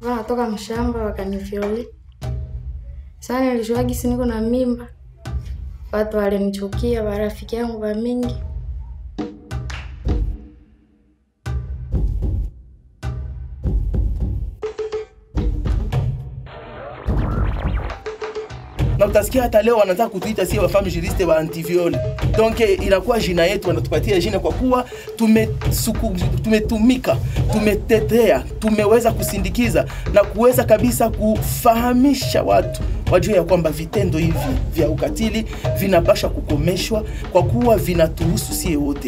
wanatoka mshamba wakanivyoli. Sasa nilijua gisi niko na mimba, watu walinichukia, warafiki yangu wa mingi na utasikia hata leo wanataka kutuita sie wafami juriste wa antiviole. Donc inakuwa jina yetu, wanatupatia jina kwa kuwa tumesuku, tumetumika, tumetetea, tumeweza kusindikiza na kuweza kabisa kufahamisha watu wajue ya kwamba vitendo hivi vya ukatili vinapasha kukomeshwa kwa kuwa vinatuhusu sie wote.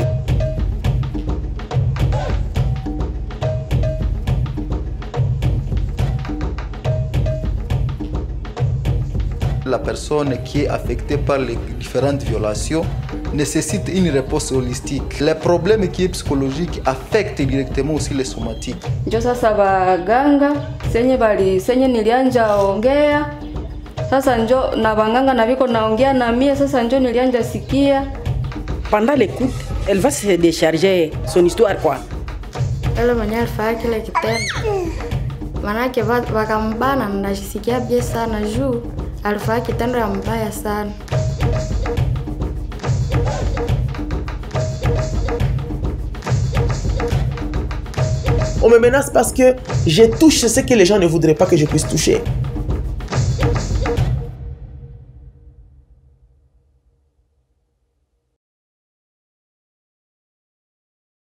La personne qui est affectée par les différentes violations nécessite une réponse holistique. Les problèmes qui est psychologique affectent directement aussi les somatiques. Njo sasa baganga senye bali senye nilianja ongea sasa njo na banganga na biko naongea na mie sasa njo nilianja sikia Pendant l'écoute, elle va se décharger son histoire quoi. yule mwenyewe alifanya kile kitendo, manake va- wakambana, nashisikia bie sana juu alifanya kitendo ya mbaya sana. On me menace parce que je touche ce que les gens ne voudraient pas que je puisse toucher.